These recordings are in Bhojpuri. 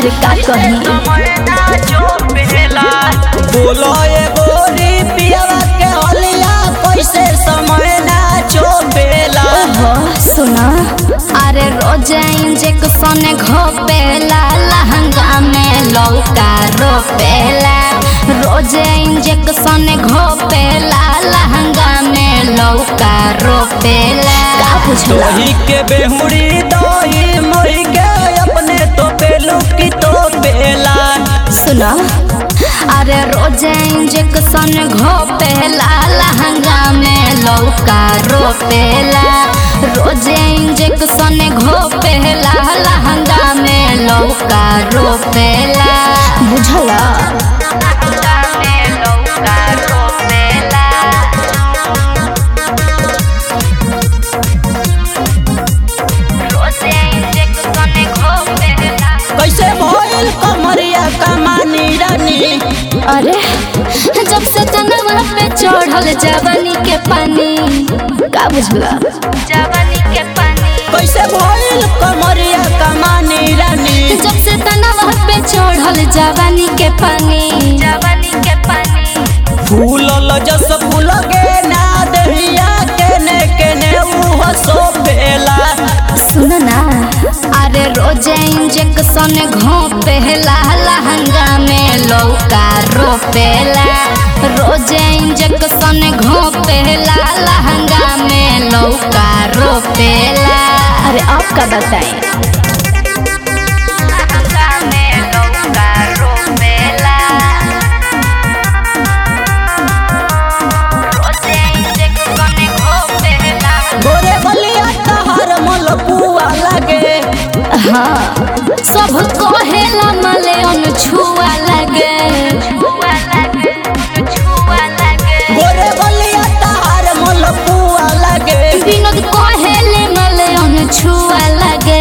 अरे का कही बोलो ये गोरी पियावा के हलिया कैसे समय ना चोपेला ओहो सुना अरे रोजे इंजेक्शन घोपेला लहंगा में लौका रोपेला रोजे इंजेक्शन घोपेला लहंगा में लौका रोपेला का बुझला दही के बेहुड़ी दही मोही के अपने तो पेलू की तो पेला सुना अरे रोजे इंजेक्शन घोपेला लहंगा में लौका रोपेला रोजे इंजेक्शन घोपेला लहंगा में लौका रोपेला बुझला कैसे भइल कमरिया कमानी रानी अरे जब से तनवा पे चढ़ल जवानी के पानी का बुझला जवानी के पानी कैसे भइल कमरिया कमानी रानी जब से तनवा पे चढ़ल जवानी के पानी जवानी के पानी फूलल जस फूल गे ना दहिया केने केने उहो सोपेला सुन ना अरे रोजे इंजेक्शन घोपेला लहंगा में लौका रोपेला रोजे इंजेक्शन घोपेला लहंगा में लौका रोपेला अरे आप का बताएं गोरे बलिया तहर मलपुआ लगे हाँ सब कहेला मले छुआ लगे गोरे बलिया तहर मलपुआ लगे विनोद कहेले मले छुआ लगे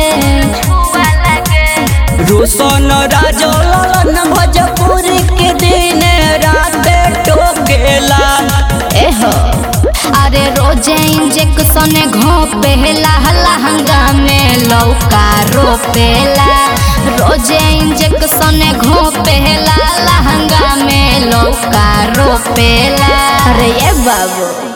रोशन राजो ललन भोजपुरी के दिन रात टोकेला एहो अरे रोजे इंजेक्शन घोपेला लहंगा में लौका रोपेला रोजे इंजेक्शन घोपेला लहंगा में लौका रोपेला अरे ये बाबू